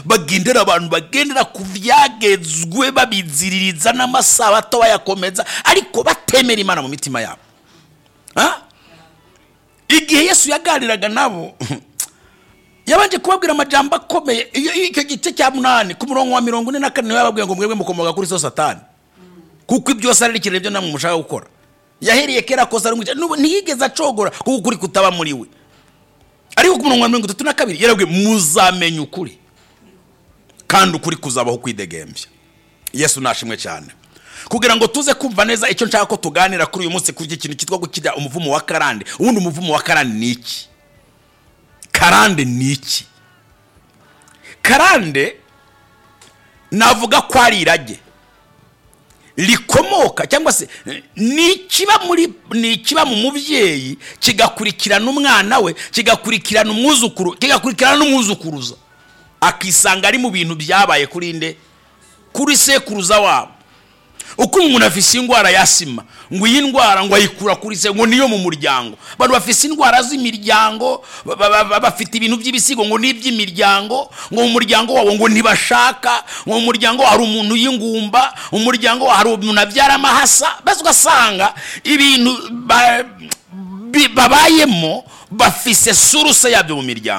bagendera abantu bagendera ku byagezwe babiziririza n'amasabato bayakomeza ariko batemera imana mu mitima yabo igihe yesu yaganiraga nabo yabanje kubabwira amajyamba akomeye icyo gice cya munani ku murongo wa mirongo ine na kane niwe yababwiye ngo mwebwe mukomoka kuri so satani kuko ibyo ari ikintu byo namwe mushaka gukora yahereye kera kosa ntiyigeze acogora kuko ukuri kutaba muri we ariko ku murongo wa mirongo itatu na kabiri yarabwiye muzamenya ukuri kandi ukuri kuzabaho kwidegembya yesu nashimwe cyane kugira ngo tuze kumva neza icyo nshaka ko tuganira kuri uyu munsi kuri iki kintu cyitwa gukirya umuvumo wa karande ubundi umuvumo wa karande ni iki karande ni iki karande navuga ko ari irage rikomoka cyangwa se ni ikiba muri ni ikiba mu mubyeyi kigakurikirana umwana we kigakurikirana umwuzukuru kigakurikirana n'umwuzukuruza akisanga ari mu bintu byabaye kuri nde kuri sekuruza wabo uko umuntu afise indwara ya sima ngo iyi ndwara ngo ayikura kuri se ngo niyo mu muryango abantu bafise indwara z'imiryango bafite ibintu by'ibisigo ngo ni iby'imiryango ngo mu muryango wabo ngo ntibashaka ngo mu muryango hari umuntu y'ingumba mu muryango hari umuntu abyara amahasa maze ugasanga ibintu babayemo bafise suruse yabyo mu miryango